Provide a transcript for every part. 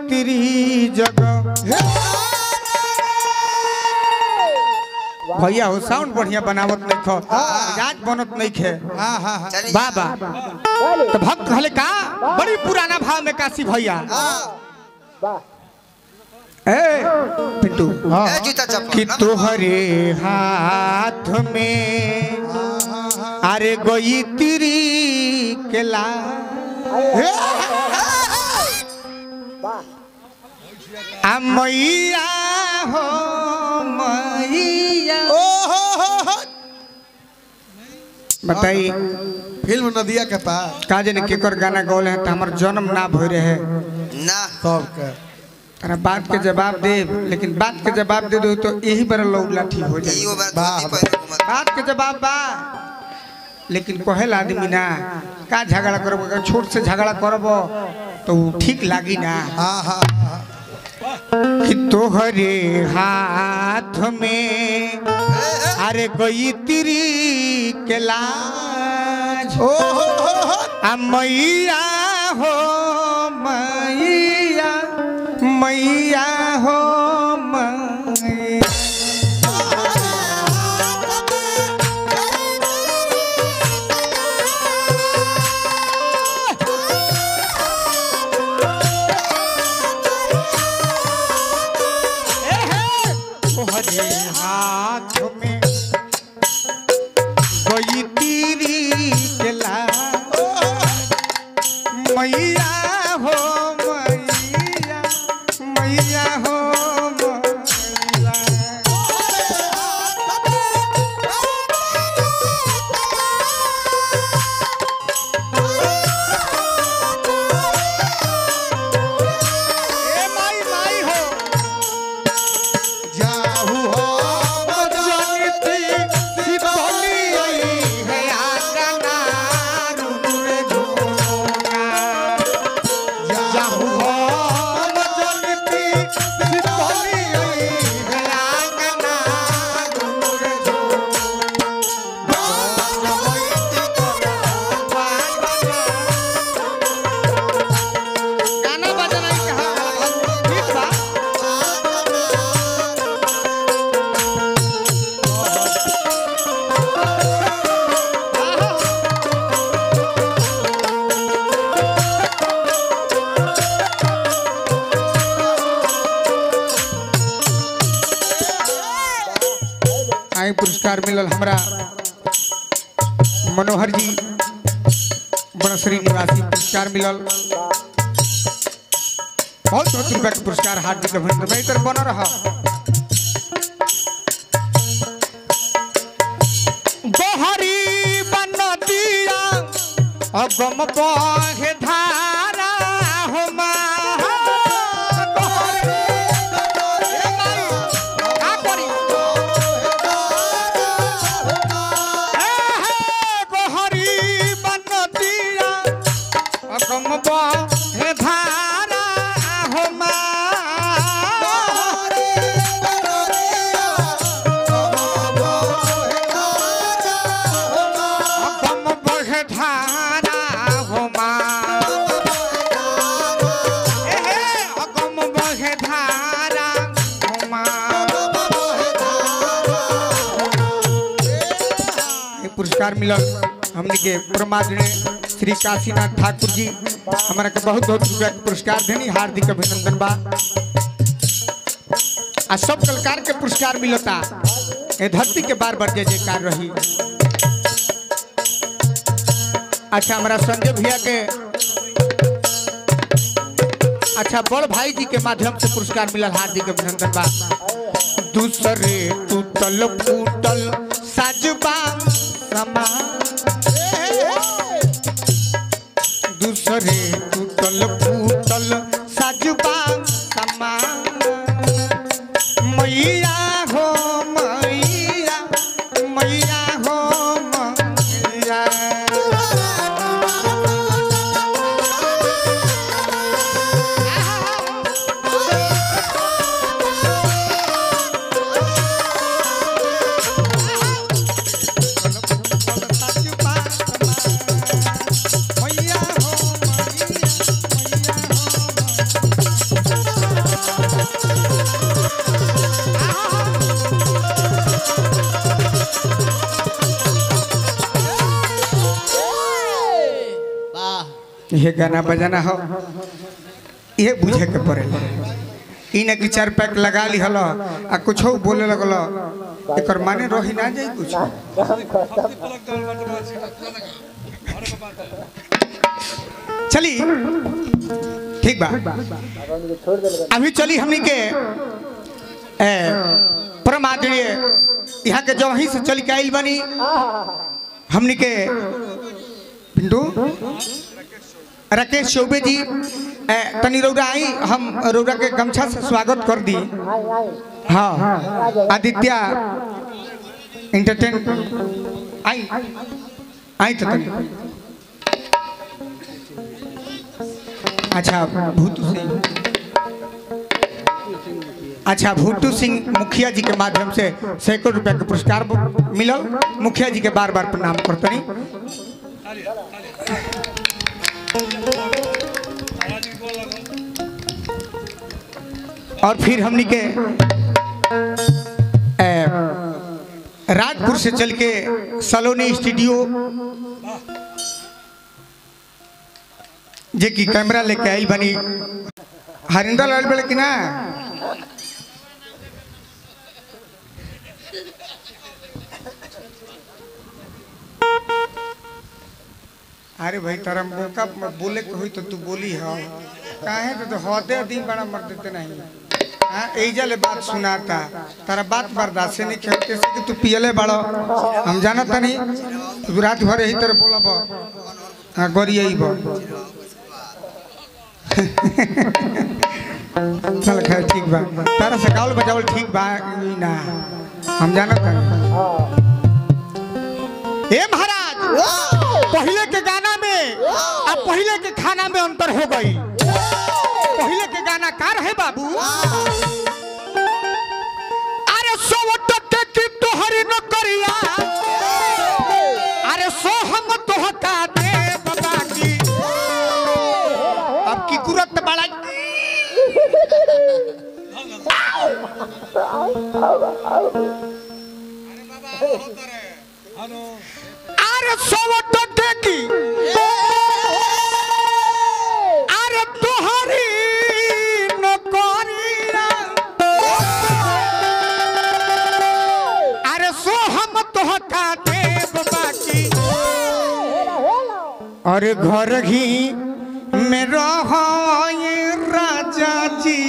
तेरी जगह भैया हो साउंड बढ़िया बनावत नहीं खो राज बनत नहीं खे हाँ हाँ हाँ चलिए बाबा तो भक्त हले का बड़ी पुराना भाव में काशी भैया ए पिंटू ए, जूता कि चप्पल तोहरे हाथ में अरे गोई तिरी के ला आ मैया हो मैया ओ हो हो हो बताई फिल्म नदिया के पार का जाने केकर गाना गौले हैं तो हमार जन्म ना भय रहे ना सब के अरे बात के जवाब दे लेकिन बात के जवाब दे दो तो यही बार लौला ठीक हो जाए इहो बार वाह, धोती पहन घूमत बात के जवाब बा लेकिन कहेला आदमी ना का झगड़ा करब अगर छोट से झगड़ा करब तो उ ठीक लागी ना हाँ हाँ हाँ कि तोहरे हाथ में अरे गई तिरी के लाज ओ हो हो हो आ मैया हो मैया मैया हो मैया तोहरे हाथ में गई तीरी के लाज मैया हो मैया मैया हो मैया ए माई माई हो जाहू हो जनती सितोली आई है आंगना रुनुर झुनुना जाहू हो जनती सितोली आई है आंगना रुनुर झुनुना गाना बजाना ही कहा ठीक बा आई पुरस्कार मिलल हमरा मनोहर जी बनश्री निवासी पुरस्कार मिलल बहुत बहुत रुपया के पुरस्कार हार्दिक अभिनंदन मैं इधर बना रहा गोहरी बन दिया अगम बहे धारा हो हे धारा हो अगम बहे धारा हो अगम बहे धारा हो ये पुरस्कार मिलल हमने के परमादरणीय श्री काशीनाथ ठाकुर जी हमारा के बहुत बहुत रुपया के पुरस्कार देनी हार्दिक अभिनंदन बा आ सब कलाकार के पुरस्कार मिलता ए धरती के बार बार जय जयकार रही अच्छा हमारा संजय भैया के अच्छा बड़ भाई जी के माध्यम से पुरस्कार मिलल हार्दिक अभिनंदन बा दूसरे टूटल फूटल साजबा समा दूसरे टूटल फूटल साजबा समा मैया हो मैया मैया हो मैया ये गाना बजाना हो ये बुझे के पड़ेला ई न कि चार पैक लगा ली हलो आ कुछ बोले लगल एकर माने रही ना जाई कुछ चली ठीक बा अभी चली हमनी के ए, परम आदरणीय यहाँ के जो वहीं से चल के आइल बनी हमनी के पिंटू राकेश चौबे जी ए, तनी रौरा आई हम रौरा के गमछा से स्वागत कर दी हाँ आदित्य इंटरटेन आई आई तो तनी अच्छा भूतू सिंह अच्छा भूटू सिंह मुखिया जी के माध्यम से सैकड़ों रुपया के पुरस्कार मिलल मुखिया जी के बार बार प्रणाम करतनी और फिर हमनी के ए, राजपुर से चल के सलोनी स्टूडियो जे की कैमरा लेके आई बनी हरिंदर लाल बेले की ना अरे भाई तारा मौका म- बोले के हुई तो तू बोली हो काहे तो, तो हदे दिन बड़ा मर देते नहीं हाँ एजा ले बात सुनाता तारा बात बर्दाश्त से नहीं खेलते से कि तू पियले बड़ो हम जानत नहीं तू रात भर यही तरह बोलब हाँ गोरी यही बो चल खैर ठीक बा तारा से गावल बजावल ठीक बा ई ना हम जानत नहीं ए महाराज पहले के गाना में आ पहले के खाना में अंतर हो गई पहले के गाना का रहे बाबू अरे सो टके की तोहरी न करिया अरे सो हम तोहका दे बाबा की अब की कुरत बड़ा अरे सो टके की अरे तोहरी न करिया अरे सो हम तोहका देव बाकी अरे घर ही में रहो ये राजा जी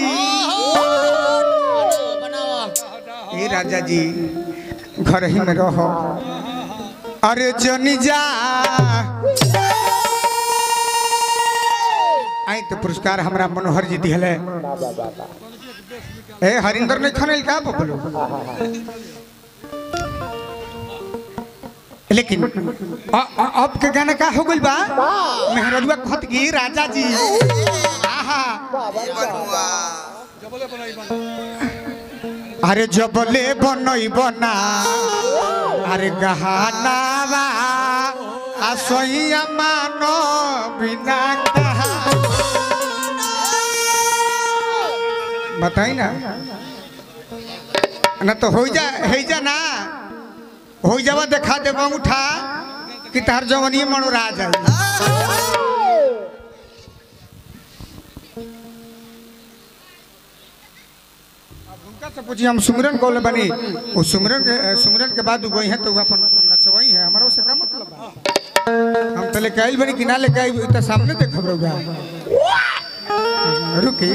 ये राजा जी घर ही में रहो अरे जनी जा आई तो पुरस्कार हमरा मनोहर जी दिहले ए हरिंदर ने खनल का बबलू लेकिन अ- अ- अब के गाना का हो गइल बा मेहरजुआ खत की राजा जी आहा अरे जबले बनई बना अरे गहाना बा आ सोइया मानो बिना कहा बताई ना ना तो हो जा है जा ना हो जावा देखा दे उठा कि तार जवनी मनोरा जाए अब उनका से पूछी हम सुमिरन कौल बनी वो सुमिरन के सुमिरन के बाद गई है तो वो अपन नचवाई है हमारा उससे क्या मतलब बा हम तो लेके आइल बनी कि ना लेके आई तो सामने देख खबर होगा रुकी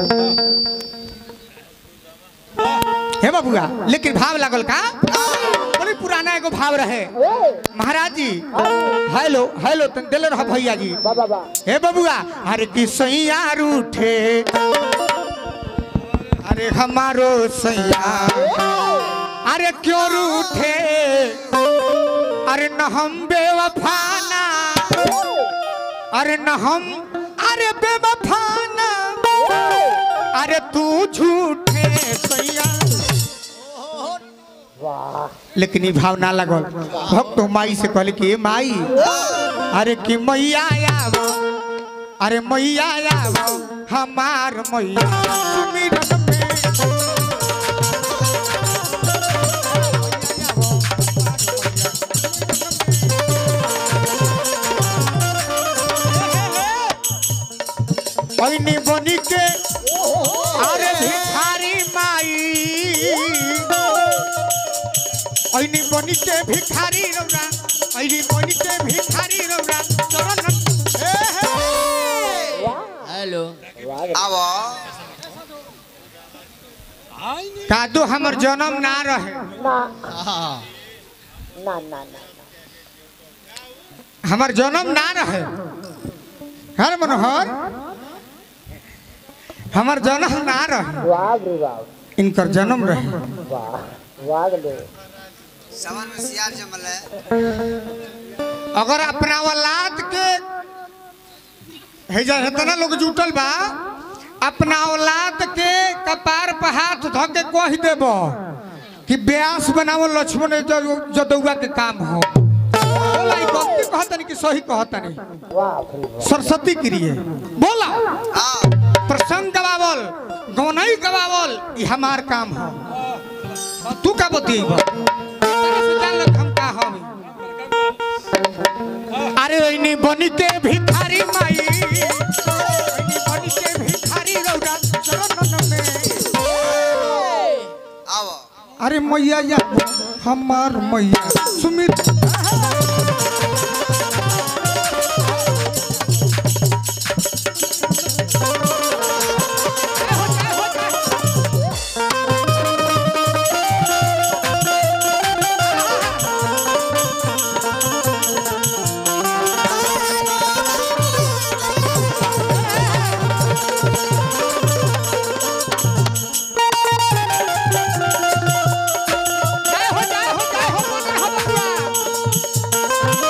हे बाबूआ लेकिन भाव लागल का बड़ी पुराना एगो भाव रहे महाराज जी हेलो हेलो तन दिल रहा भैया जी हे बबुआ अरे कि सैया रूठे अरे हमारो सैया अरे क्यों रूठे अरे न हम बेवफाना अरे न हम अरे बेवफाना अरे तू झूठे सैया लेकिन ई भाव ना लगल भक्त माई से कहले कि ए माई अरे कि मैया आवो अरे मैया आवो हमार मैया सुमिरन में ऐनी बनी के अरे भिखारी माई ऐनी बनी के भिखारी रौरा ऐनी बनी के भिखारी रौरा चरण हे हे हेलो आवा कादो हमर जन्म ना रहे हमर जन्म ना रहे हर मनोहर हमर जन्म ना रहे इनकर जन्म रहे सावन में सियार जमल है अगर अपना औलाद के है जा इतना लोग जुटल बा अपना औलाद के कपार पर हाथ धो के कह देब कि ब्यास बनावो लक्ष्मण ज- जदुआ के काम हो बोला ई गलती कहतनी कि सही कहतनी सरस्वती क्रिय बोला हाँ प्रसंग गवावल गौनई गवावल ई हमार काम हो तू का बतिएब तेरे से जान लग हम का हम अरे ओइनी बनी के भिखारी माई ओइनी बनी के भिखारी रौरा चरण में आवा अरे मैया या हमार मैया सुमित जय हो जय हो जय हो मदन हो बबुआ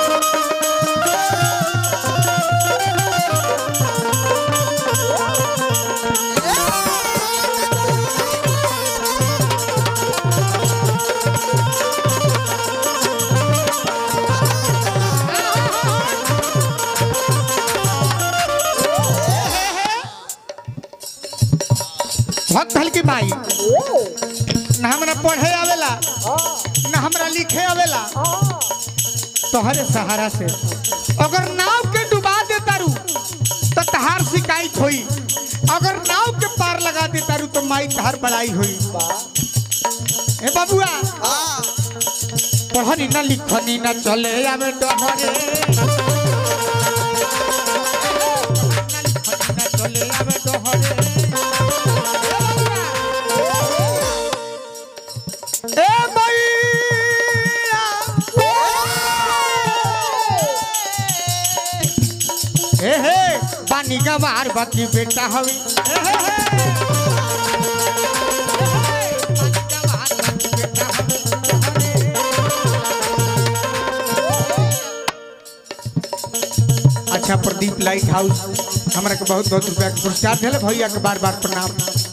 भक्त हल्की माई ना हमरा पढ़े आवेला ना हमरा लिखे आवेला तोहरे सहारा से अगर नाव के डुबा दे तारू तो तहार शिकायत होई अगर नाव के पार लगा दे तारू तो माई तहार बड़ाई होई ए बाबुआ हाँ पढ़नी ना लिखनी ना चले आवे डहरे ना लिखनी ना चले आवे डहरे ए मैया ए हे पानी का बाहर बाकी बेटा हवी ए हे हे पानी का बाहर बाकी बेटा हवी अच्छा प्रदीप लाइट हाउस हमरा के बहुत बहुत रुपया के पुरस्कार दिले भैया के बार बार प्रणाम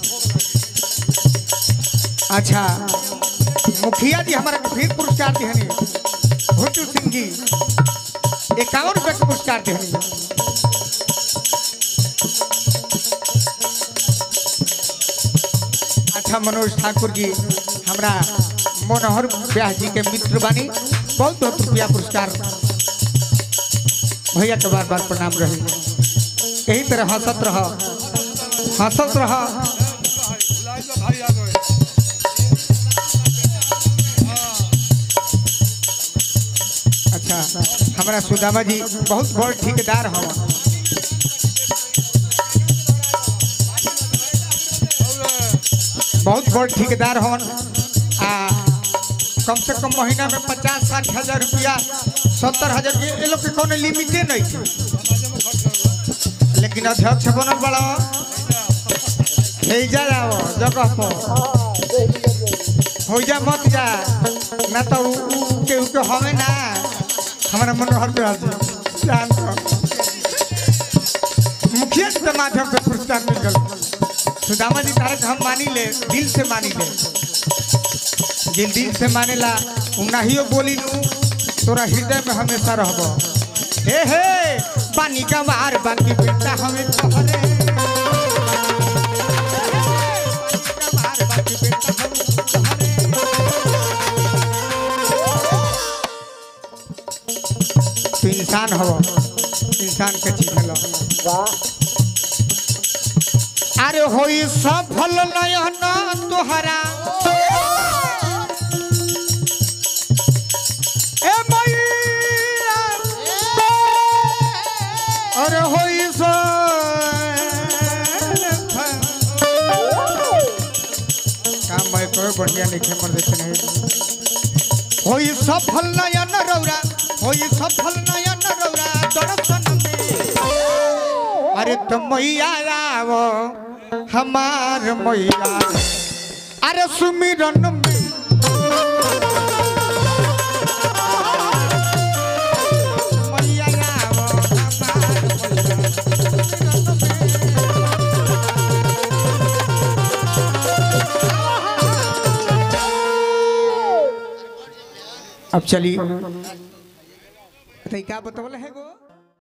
अच्छा मुखिया जी हमारा के फिर पुरस्कार दिहनी भुट्टू सिंह जी इक्यावन रुपये के पुरस्कार दिहनी अच्छा मनोज ठाकुर जी हमरा मनोहर व्यास जी के मित्र बानी बहुत बहुत रुपया पुरस्कार भैया के बार बार प्रणाम रही यही तरह हंसत रह हंसत रह अच्छा हमारा सुदामा जी बहुत बड़ ठेकेदार हवा बहुत बड़ ठेकेदार हवन आ कम से कम महीना में पचास साठ हजार रुपया सत्तर हजार ये ये लोग के कोनो लिमिटे नहीं है लेकिन अध्यक्ष बनल बड़ा जा जाओ जगह पर हो जा मत जा ना तो उ- उ- केहू के हमें ना हमारा मनोहर पे हाजी जान तो। मुखिया जी के माध्यम से पुरस्कार मिल गल सुदामा जी तारक हम मानी ले दिल से मानी ले जिन दिल से मानेला उ नाहियो बोली नू तोरा हृदय में हमेशा रहबो हे हे पानी का मार बाकी बेटा हमें तोहरे पानी का मार बाकी बेटा हमें तोहरे तू इंसान हो इंसान के चीज लो अरे होई सफल नयन तुहरा ए मैया अरे होई काम मैं कोई बढ़िया लिखे मर देते नहीं होई सफल नयन रौरा होई सफल नयन रौरा दर्शन में अरे तो मैया आवो हमार मैया अरे सुमिरन में मैया आवो हमार मैया सुमिरन में। अब चलिए बताइए क्या बतवल है गो